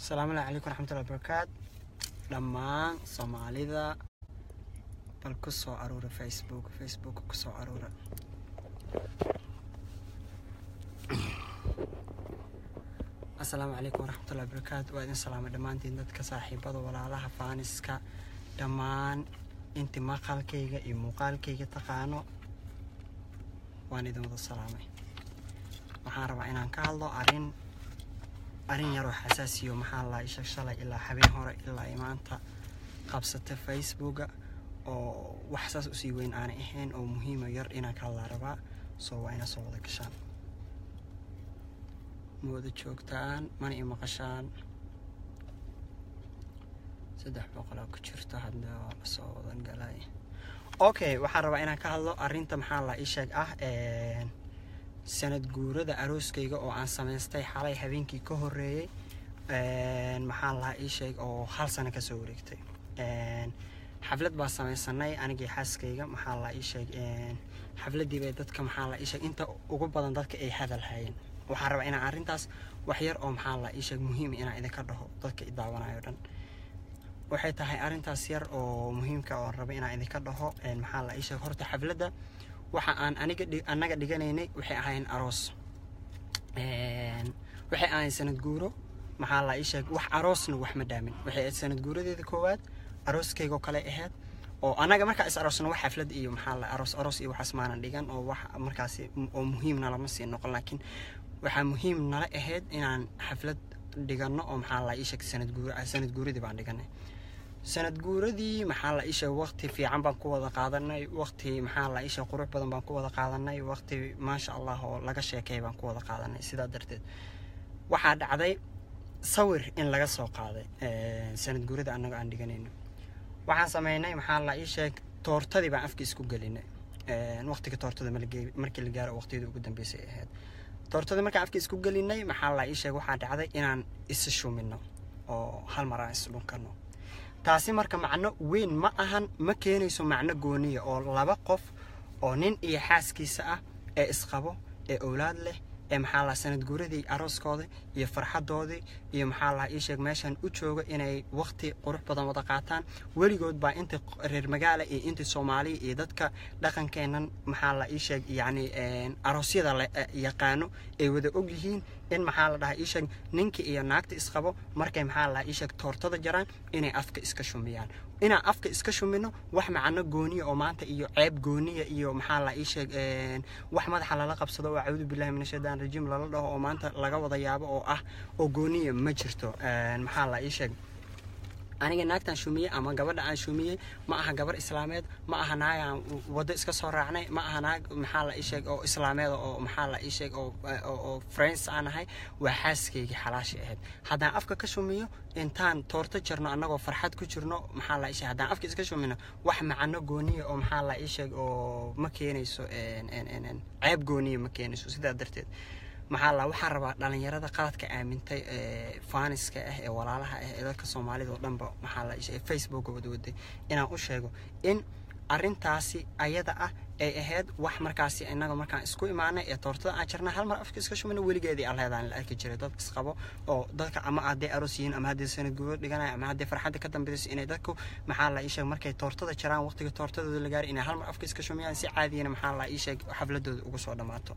asalaamu calaykum waraxmatullahi wabarakaat dhammaan soomaalida bal ku soo aruura facebook facebook ku soo aruura asalaamu calaykum waraxmatullahi wabarakaatu waa idin salaamay dhammaantiin dadka saaxiibada walaalaha faaniska dhammaan intii maqalkayga iyo muuqaalkayga taqaano waan idin wada salaamay waxaan rabaa inaan ka hadlo arrin arrin yaroo xasaasiyo maxaa la isha shalay ilaa habeen hore ilaa ay maanta qabsata facebooka oo wax saas usii weyn aanay ahayn oo muhiima yar inaan ka hadlaa rabaa soo waa ina soo wada gashaan ma wada joogtaan mana i maqashaan saddex boqolaa ku jirto hadda waa lasoo wadan galay okay waxaan rabaa inaan ka hadlo arrinta maxaa la isheeg ah sanad guurada arooskayga oo aan samaystay xalay habeenkii ka horeeyey maxaa lahaa ii sheeg oo hal sano kasoo wareegtay xaflad baa samaysanay anigii xaaskayga maxaa la ii sheeg xafladii bay dadka maxaa la ii sheeg inta ugu badan dadka ay hadal hayeen waxaan rabaa inaan arrintaas wax yar oo maxaa la ii sheeg muhiim inaan idinka dhaho dadka i daawanayo dhan waxay tahay arrintaas yar oo muhiimka oo raba inaan idinka dhaho maxaa la ii sheeg horta xafladda waxa aan aniga annaga dhiganaynay waxay ahayn aroos waxay ahayn sanad guuro maxaa la ii sheeg wax aroosna wax ma dhaamin waxay ahayd sanad guuradeeda koowaad arooskaygoo kale ahayd oo annaga markaa is aroosna wax xaflad iyo maxaa la aroos aroos iyo waxaas maanan dhigan oo wax markaasi oo muhiimna lama sii noqon laakiin waxaa muhiim nala ahayd inaan xaflad dhigano oo maxaa la ii sheeg sanad guura sanad guuradii baan dhiganay sanad guuradii maxaa la isha waqti fiican baan ku wada qaadanay waqti maxaa la isha qurux badan baan ku wada qaadanay waqti maasha allah oo laga sheekay baan ku wada qaadanay sidaa darteed waxaa dhacday sawir in laga soo qaaday sanad guurada annaga aan dhiganayno waxaan sameynay maxaa la ii sheeg toortadii baan afka isku gelinay waqtiga toortada markii la gaaro waqtiyada ugu dambeysay ahayd toortada markaan afka isku gelinay maxaa la ii sheeg waxaa dhacday inaan isa shumino oo hal mar aan isdhunkano taasi marka macno weyn ma ahan ma keenayso macno gooniya oo laba qof oo nin iyo xaaskiisa ah ee isqabo ee owlaad leh ee maxaa laha sanad guuradii arooskooda iyo farxadoodii iyo maxaa laha ii sheeg meeshan u jooga inay waqti qurux badan wada qaataan weligood baa inta reer magaala iyo inta soomaaliya iyo dadka dhaqankeennan maxaa la ii sheeg yacni aroosyada la yaqaano ay wada og yihiin in maxaa la dhahaa ii sheeg ninkii iyo naagta isqabo markay maxaa la ii sheeg toortada jaraan inay afka iska shumiyaan inaan afka iska shumino wax macno gooniya oo maanta iyo ceeb gooniya iyo maxaa la ii sheeg wax madaxa lala qabsado oo acuudu billahi min ashaytaan rajiim lala dhaho oo maanta laga wada yaabo oo ah oo gooniya ma jirto maxaa la ii sheeg aniga naagtaan shumiyey ama gabadha aan shumiyey ma aha gabar islaameed ma aha naag aan waddo iska soo raacnay ma aha naag maxaa la ii sheeg oo islaameed oo maxaa la ii sheeg oo oo friends aan ahay waa xaaskaygii xalaashii ahayd haddaan afka ka shumiyo intaan toorto jirno annagoo farxad ku jirno maxaa la ii sheeg haddaan afka iska shumino wax macano gooniya oo maxaa la ii sheeg oo ma keenayso ceeb gooniya ma keenayso sidaa darteed maxaa la waxaan rabaa dhalinyarada qaladka aamintay ee faaniska ah ee walaalaha ah ee dadka soomaalida oo dhanba maxaa la ishe facebooka wadwaday inaan u sheego in arrintaasi ayada ah ay ahayd wax markaasi innaga markaan isku imaanay ee toortada aan jirnay hal mar afka iska shumina weligeedii alleedaan la arki jiray dad isqabo oo dadka ama hadday aroos yihiin ama hadday sanad guuro dhiganaya ama hadday farxadda ka dambeysay inay dadku maxaa la ii sheeg markay toortada jiraan waqtiga toortadooda la gaaray inay hal mar afka iska shumiyaan si caadiyana maxaa la ii sheeg xafladooda ugu soo dhammaato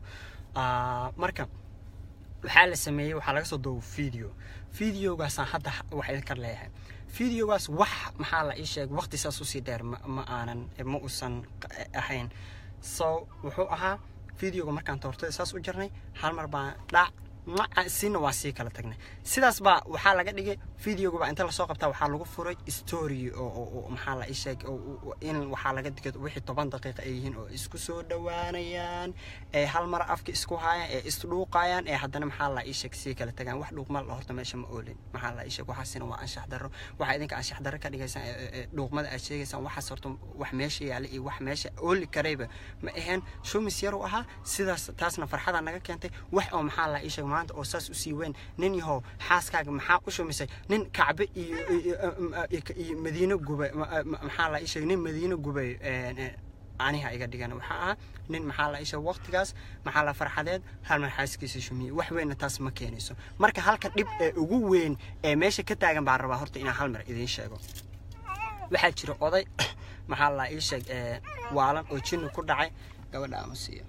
marka waxaa la sameeyey waxaa laga soo duubo video videogaasaan hadda wax idinka leeyahay videogaas wax maxaa la ii sheeg waqti saas usii dheer ma aanan ma uusan ahayn so wuxuu ahaa videoga markaan toortada saas u jirnay hal mar baan dhac sina waa sii kala tagnay sidaas baa waxaa laga dhigay videogaba inta lasoo qabtaa waxaa lagu furay story oo maxaa la isheeg in waxaa laga digay wixii toban daqiiqa ay yihiin oo isku soo dhowaanayaan ee hal mar afka isku haayaan ee isdhuuqayaan ee haddana maxaa la isheeg sii kala tagaan wax dhuuqmal horta meesha ma oolin maxaa la isheeg waxaasina waa anshax darro waxaa idinka anshax darro ka dhigaysaan dhuuqmada aad sheegaysaan waxaas horta wax meesha yaala iyo wax meesha ooli karayba ma aheen shumis yaru ahaa sidaas taasna farxada naga keentay wax oo maxaa la isheeg maanta oo saas usii weyn nin yahow xaaskaaga maxaa u shumisay nin kacbe iyo iyo madiino gubay maxaa la isheeg nin madiino gubay aniha iga dhigan waxaa ahaa nin maxaa la isha waqtigaas maxaa la farxadeed hal mar xaaskiisa shumiyey wax weynna taas ma keenayso marka halka dhib ee ugu weyn ee meesha ka taagan baan rabaa horta inaan hal mar idiin sheego waxaa jira oday maxaa la ii sheeg waalan oo jinni ku dhacay gabadha ama siiyo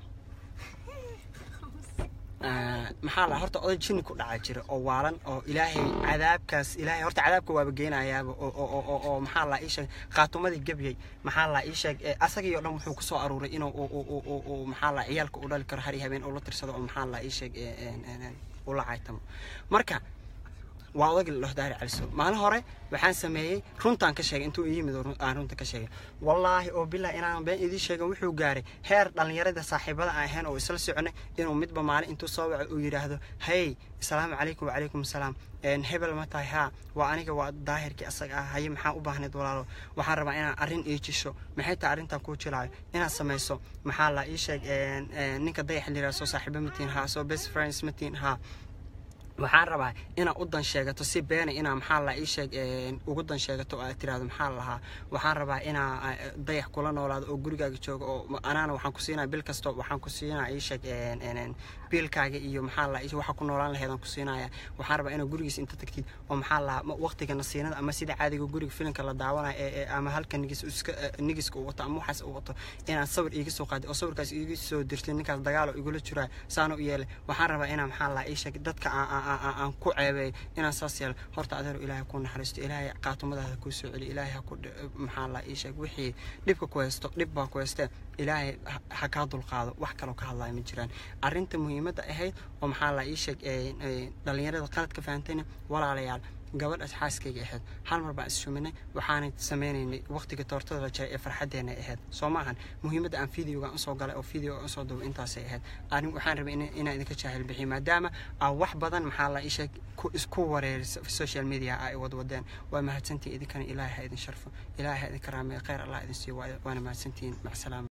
maxaa la horta oday jinni ku dhaca jira oo waalan oo ilaahay cadaabkaas ilaahay horta cadaabka waaba geenayaaba oo maxaa la ii sheeg khaatumadii gebyay maxaa la ii sheeg asagii oo dhan wuxuu kusoo aruuray inuu maxaa la ciyaalka u dhali karo hari habeen ula tirsado oo maxaa la ii sheeg ula caytamo marka waa odagii la dhaho daari caliso maalin hore waxaan sameeyey runtaan ka sheegay intuu yimid aan runta ka sheegay wallaahi oo bilah inaan been idiin sheegin wuxuu gaaray heer dhallinyarada saaxiibada aan ahayn oo isla soconay inuu midba maalin intuu soo waco uu yidhaahdo hey asalaamu calaykum wacalaykum asalaam hebel ma tahay haa waa aniga waa daahirkii asaga ah haye maxaa u baahnayd walaalo waxaan rabaa inaan arrin ii jisho maxay tahay arrintan kuu jilaayo inaad samayso maxaa la ii sheeg ninka dayax liraa soo saaxiibo matiin haa soo best friends matiin haa waxaan rabaa inaad u dan sheegato si beena inaa maxaa la ii sheeg ugu dan sheegato oo aad tiraahdo maxaa lahaa waxaan rabaa inaa dayax kula noolaado oo gurigaaga jooga oo anaana waxaan ku siinaa bil kasto waxaan ku siinaa ii sheeg biilkaaga iyo maxaa la waxa ku noolaan laheedaan ku siinaya waxaan rabaa inaad gurigiisa inta tagtid oo maxaa lahaa waqtiga nasiinada ama sida caadiga guriga filimka la daawanayo ee ama halka nigis iska nigiska uu wato ama waxaas uu wato inaad sawir iiga soo qaadid oo sawirkaas iiga soo dirtid ninkaas dagaalo igula jiraa saana u yeelay waxaan rabaa inaa maxaa lahaa ii sheeg dadka aan ku ceebeey inaan saas yeelo horta adeero ilaahay ku naxariisto ilaahay qaatumadaada kuu soo celiyo ilaahay ha ku maxaa la ii sheeg wixii dhibka ku haysto dhib baa ku haystee ilaahay ha kaa dulqaado wax kaloo ka hadlaya ma jiraan arrinta muhiimadda ahayd oo maxaa la ii sheeg dhallinyarada qaladka fahantayna walaalayaal gabadhaas xaaskayga ahayd hal mar baan issuminay waxaanay sameynaynay waqtiga toortada la jaray ee farxadeena ahayd soo maahan muhiimadda aan videoga usoo galay oo video usoo duubay intaasay ahayd arin waxaan rabay inaan idinka jaahil bixiyo maadaama aa wax badan maxaa la isheeg isku wareerisa social media ay wadwadeen waa mahadsantihin idinkana ilaahay ha idin sharfo ilaahay ha idin karaameeyo kheyr allah idin siiyo waana mahadsantihiin macsalaama